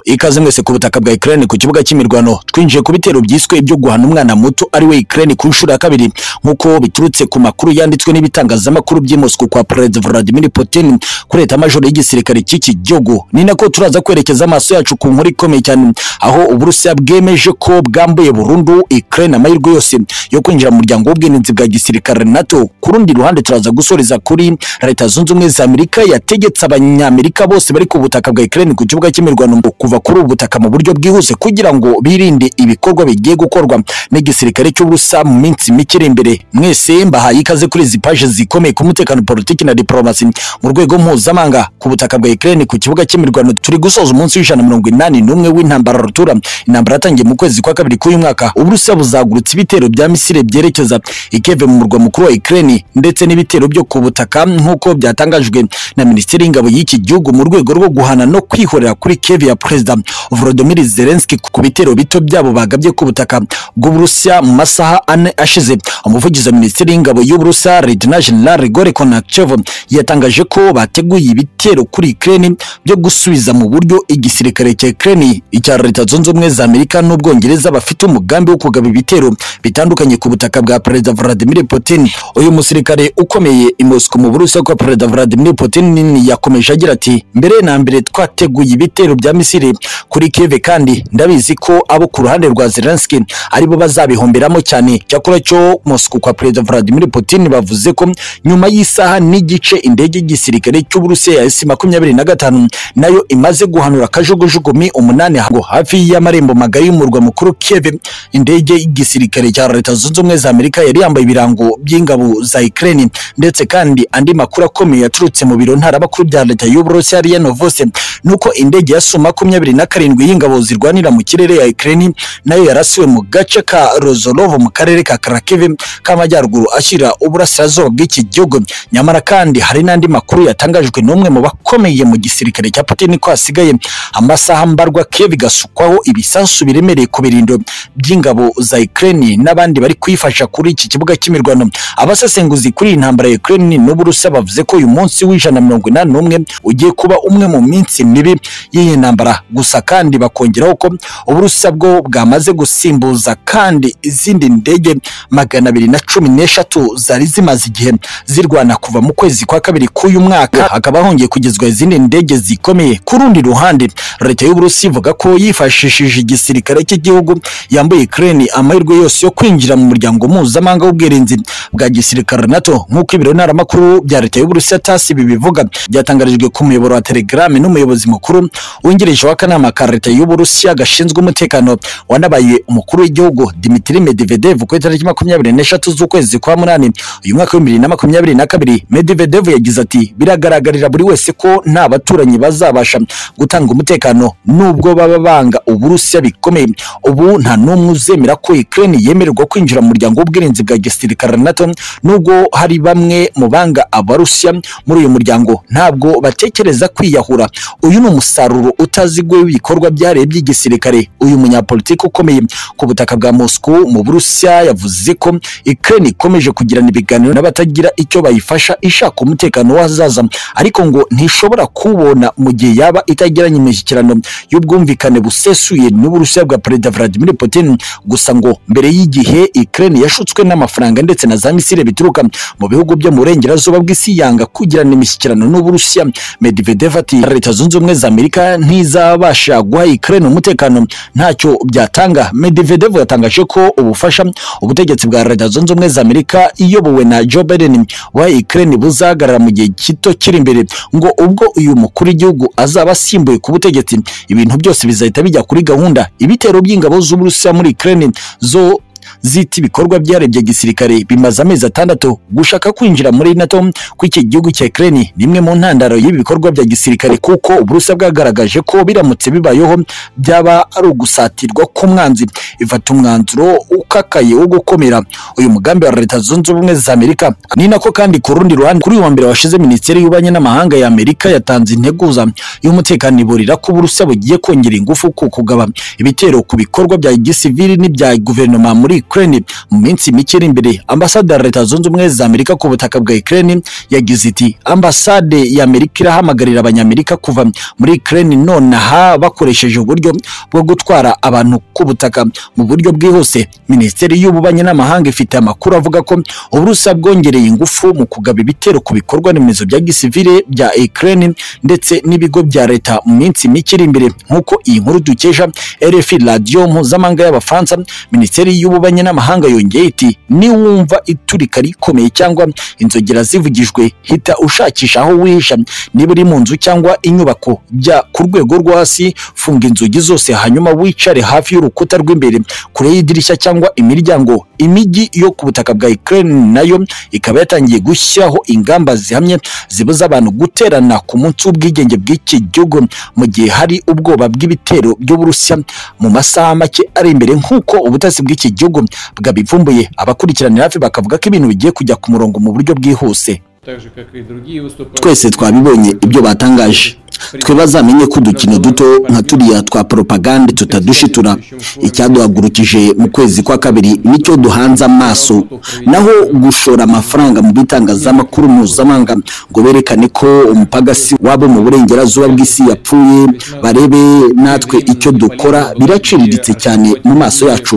Ikaze mwese ku butaka bwa Ukraine ku kibuga cy'imirwano twinjiye ku bitero byiswe ibyo guhana umwana muto ari we Ukraine ku nshuro ya kabiri nk'uko biturutse ku makuru yanditswe n'ibitangazamakuru by'i Moscow kwa Perezida Vladimir Putin kuri leta majoro y'igisirikare cy'iki gihugu ni nako turaza kwerekeza amaso yacu ku nkuru ikomeye cyane aho Uburusiya bwemeje ko bwambuye burundu Ukraine amahirwe yose yo kwinjira mu muryango w'ubwirinzi bwa gisirikare NATO ku rundi ruhande turaza gusoreza kuri leta zunze ubumwe za Amerika yategetse abanyamerika bose bari ku butaka bwa Ukraine ku kibuga cy'imirwano kuva kuri ubu butaka mu buryo bwihuse kugira ngo birinde ibikorwa bigiye gukorwa n'igisirikare cy'uburusa mu minsi mike iri imbere mwese mbahaye ikaze kuri izi paje zikomeye ku mutekano politiki na diplomasi mu rwego mpuzamahanga ku butaka bwa Ukraine ku kibuga cy'imirwano turi gusoza umunsi w'ijana mirongo inani n'umwe w'intambara rutura intambara yatangiye mu kwezi kwa kabiri k'uyu mwaka uburusa buzagurutse ibitero bya misile byerekeza ikeve mu murwa mukuru wa Ukraine ndetse n'ibitero byo ku butaka nk'uko byatangajwe na minisiteri y'ingabo y'iki gihugu mu rwego rwo guhana no kwihorera kuri keve ya perezida Volodymyr Zelensky ku bitero bito byabo bagabye ku butaka bw'Uburusiya mu masaha ane ashize umuvugizi wa minisiteri y'ingabo y'Uburusiya Lieutenant General Grigori Konachev yatangaje ko bateguye ibitero kuri Ukraine byo gusubiza mu buryo igisirikare cya Ukraine icya Leta Zunze Ubumwe za Amerika n'Ubwongereza bafite umugambi wo kugaba ibitero bitandukanye ku butaka bwa Perezida Vladimir Putin uyu musirikare ukomeye i Moscow mu Burusiya kwa Perezida Vladimir Putin yakomeje agira ati mbere na mbere twateguye ibitero bya misiri kuri Kiev kandi ndabizi ko abo ku ruhande rwa Zelensky aribo bazabihomberamo cyane cyakora cyo Moscow kwa Perezida Vladimir Putin bavuze ko nyuma y'isaha n'igice indege y'igisirikare cy'Uburusiya ya S-makumyabiri na gatanu nayo imaze guhanura akajugujugumi umunani ngo hafi y'amarembo magari y'umurwa mukuru Kiev indege y'igisirikare cya Leta Zunze Ubumwe za Amerika yari yambaye ibirango by'ingabo za Ukraine ndetse kandi andi makuru akomeye yaturutse mu biro ntaramakuru bya Leta y'Uburusiya Ria Novosti nuko indege ya S-makumyabiri makumyabiri na karindwi y'ingabo zirwanira mu kirere ya Ukraine nayo yarasiwe mu gace ka Rozolovo mu karere ka Kharkiv k'amajyaruguru ashyira uburasirazuba bw'iki gihugu nyamara kandi hari n'andi makuru yatangajwe n'umwe mu bakomeye mu gisirikare cya Putin ko hasigaye amasaha mbarwa Kiev igasukwaho ibisasu biremereye ku birindo by'ingabo za Ukraine n'abandi bari kuyifasha kuri iki kibuga cy'imirwano abasesenguzi kuri iyi ntambara ya Ukraine n'Uburusiya bavuze ko uyu munsi w'ijana mirongo inani n'umwe ugiye kuba umwe mu minsi mibi y'iyi ntambara gusa kandi bakongeraho ko uburusiya bwo bwamaze gusimbuza kandi izindi ndege magana abiri na cumi n'eshatu zari zimaze igihe zirwana kuva mu kwezi kwa kabiri k'uyu mwaka hakaba hongeye kugezwa izindi ndege zikomeye ku rundi ruhande leta y'uburusiya ivuga ko yifashishije igisirikare cy'igihugu yambaye Ukraine amahirwe yose yo kwinjira mu muryango mpuzamahanga w'ubwirinzi bwa gisirikare NATO nk'uko ibiro ntaramakuru bya leta y'uburusiya tasi bibivuga byatangarijwe ku muyoboro wa telegram n'umuyobozi mukuru wungirije w'akanama ka leta y'uburusiya gashinzwe umutekano wanabaye umukuru w'igihugu Dmitry Medvedev ku itariki makumyabiri n'eshatu z'ukwezi kwa munani uyu mwaka w'ibibiri na makumyabiri na kabiri Medvedev yagize ati biragaragarira buri wese ko nta baturanyi bazabasha gutanga umutekano nubwo baba banga uburusiya bikomeye ubu nta n'umwe uzemera ko Ukraine yemererwa kwinjira mu muryango w'ubwirinzi bwa gisirikare NATO nubwo hari bamwe mu banga abarusiya muri uyu muryango ntabwo batekereza kwiyahura uyu ni umusaruro utazi bw'ibyo bikorwa byareye by'igisirikare uyu munyapolitiki ukomeye ku butaka bwa Moscow mu Burusiya yavuze ko Ukraine ikomeje kugirana ibiganiro n'abatagira icyo bayifasha ishaka umutekano w'ahazaza ariko ngo ntishobora kuwubona mu gihe yaba itagiranye imishyikirano y'ubwumvikane busesuye n'Uburusiya bwa Perezida Vladimir Putin gusa ngo mbere y'igihe Ukraine yashutswe n'amafaranga ndetse na za misile bituruka mu bihugu byo mu burengerazuba bw'isi yanga kugirana imishyikirano n'Uburusiya Medvedev ati Leta Zunze Ubumwe za Amerika ntiza babasha guha Ukraine umutekano ntacyo byatanga Medvedev yatangaje ko ubufasha ubutegetsi bwa Leta Zunze Ubumwe za Amerika iyobowe na Joe Biden wa Ukraine buzahagarara mu gihe gito kiri imbere ngo ubwo uyu mukuru w'igihugu azaba asimbuye ku butegetsi ibintu byose bizahita bijya kuri gahunda ibitero by'ingabo z'Uburusiya muri Ukraine zo zita ibikorwa byarebye gisirikare bimaze amezi atandatu gushaka kwinjira muri NATO kw'iki gihugu cya Ukraine nimwe mu ntandaro y'ibi bikorwa bya gisirikare kuko Uburusiya bwagaragaje ko biramutse bibayeho byaba ari ugusatirwa k'umwanzi ifata umwanzuro ukakaye wo gukomera uyu mugambi wa Leta Zunze Ubumwe za Amerika ni nako kandi ku rundi ruhande kuri uwa mbere washize minisiteri y'ububanyi n'amahanga ya Amerika yatanze integuza y'umutekano iburira ko Uburusiya bugiye kongera ingufu ku kugaba ibitero ku bikorwa bya gisivili n'ibya guverinoma muri muri Ukraine mu minsi mike iri imbere ambasade ya Leta Zunze Ubumwe za Amerika ku butaka bwa Ukraine yagize iti ambasade ya Amerika irahamagarira abanyamerika kuva muri Ukraine nonaha bakoresheje uburyo bwo gutwara abantu ku butaka mu buryo bwihuse Minisiteri y'Ububanyi n'Amahanga ifite amakuru avuga ko Uburusiya bwongereye ingufu mu kugaba ibitero ku bikorwa remezo bya gisivile bya Ukraine ndetse n'ibigo bya leta mu minsi mike iri imbere nk'uko iyi nkuru dukesha RFI radiyo mpuzamahanga y'Abafaransa Minisiteri y'Ububanyi n'Amahanga yongeye iti niwumva iturika rikomeye cyangwa inzogera zivugijwe hita ushakisha aho wihisha niba uri mu nzu cyangwa inyubako bya ku rwego rwo hasi funga inzugi zose hanyuma wicare hafi y'urukuta rw'imbere kure y'idirishya cyangwa imiryango imijyi yo ku butaka bwa Ukraine nayo ikaba yatangiye gushyiraho ingamba zihamye zibuza abantu guterana ku munsi w'ubwigenge bw'iki gihugu mu gihe hari ubwoba bw'ibitero by'Uburusiya mu masaha make ari imbere nk'uko ubutasi bw'iki gihugu bwabivumbuye abakurikiranira hafi bakavuga ko ibintu bigiye kujya ku murongo mu buryo bwihuse так же, как и другие twese twabibonye ibyo batangaje twe bazamenye ko udukino duto nka turiya twa poropagande tutadushitura icyaduhagurukije mu kwezi kwa kabiri nicyo duhanze amaso naho gushora amafaranga mu bitangazamakuru mpuzamahanga ngo berekane ko umupagasi wabo mu burengerazuba bw'isi yapfuye barebe natwe icyo dukora biraciriritse cyane mu maso yacu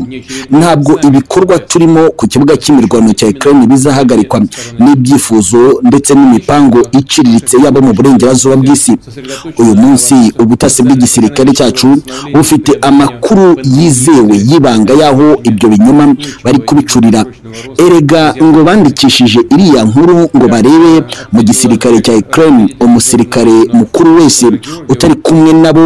ntabwo ibikorwa turimo ku kibuga cy'imirwano cya Ukraine bizahagarikwa n'ibyifuzo ndetse n'imipango iciriritse yabo mu burengerazuba bw'isi uyu munsi ubutasi bw'igisirikare cyacu bufite amakuru yizewe y'ibanga y'aho ibyo binyoma bari kubicurira erega ngo bandikishije iriya nkuru ngo barebe mu gisirikare cya Ukraine umusirikare mukuru wese utari kumwe nabo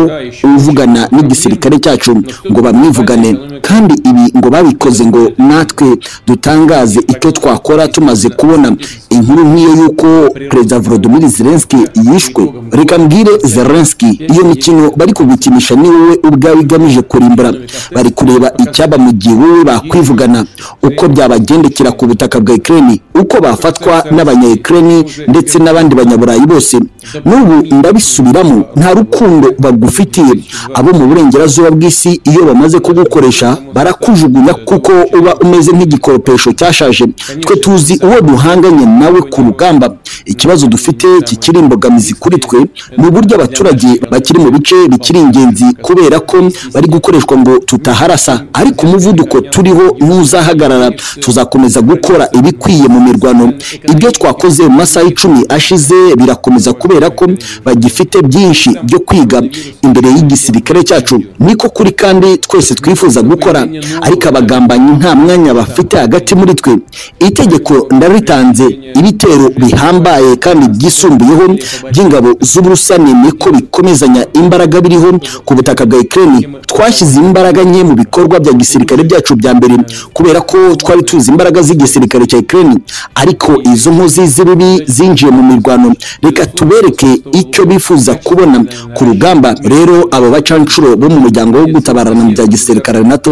uvugana n'igisirikare cyacu ngo bamwivugane kandi ibi ngo babikoze ngo natwe dutangaze icyo twakora tumaze kubona inkuru nk'iyo y'uko perezida Volodymyr Zelensky yishwe reka mbwire Zelensky iyo mikino bari kugukinisha ni wowe ubwawe igamije kurimbura bari kureba icyaba mu gihe wowe bakwivugana uko byabagendekera ku butaka bwa Ukraine uko bafatwa n'abanya Ukraine ndetse n'abandi banyaburayi bose n'ubu ndabisubiramo nta rukundo bagufitiye abo mu burengerazuba bw'isi iyo bamaze kugukoresha barakujugunya kuko uba umeze nk'igikoropesho cyashaje twe tuzi uwo duhanganye nawe ku rugamba ikibazo dufite kikiri imbogamizi kuri twe ni uburyo abaturage bakiri mu bice bikiri ingenzi kubera ko bari gukoreshwa ngo tutaharasa ariko umuvuduko turiho ntuzahagarara tuzakomeza gukora ibikwiye mu mirwano ibyo twakoze mu masaha icumi ashize birakomeza kubera ko bagifite byinshi byo kwiga imbere y'igisirikare cyacu niko kuri kandi twese twifuza gukora ariko abagambanyi nta mwanya bafite hagati muri twe itegeko ndaritanze ibitero bihambaye kandi byisumbuyeho by'ingabo z'uburusiya nemeye ko bikomezanya imbaraga biriho ku butaka bwa Ukraine twashyize imbaraga nke mu bikorwa bya gisirikare byacu bya mbere kubera ko twari tuzi imbaraga z'igisirikare cya Ukraine ariko izo nkozi z'ibibi zinjiye mu mirwano reka tubereke icyo bifuza kubona ku rugamba rero abo bacanshuro bo mu muryango wo gutabarana bya gisirikare NATO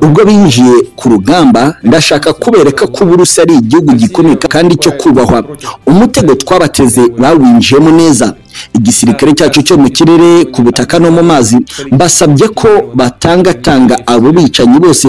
ubwo binjiye ku rugamba ndashaka kubereka ko uburusiya ari igihugu gikomeye kandi cyo kubahwa umutego twabateze bawinjiyemo neza igisirikare cyacu cyo mu kirere ku butaka no mu mazi mbasabye ko batangatanga abo bicanyi bose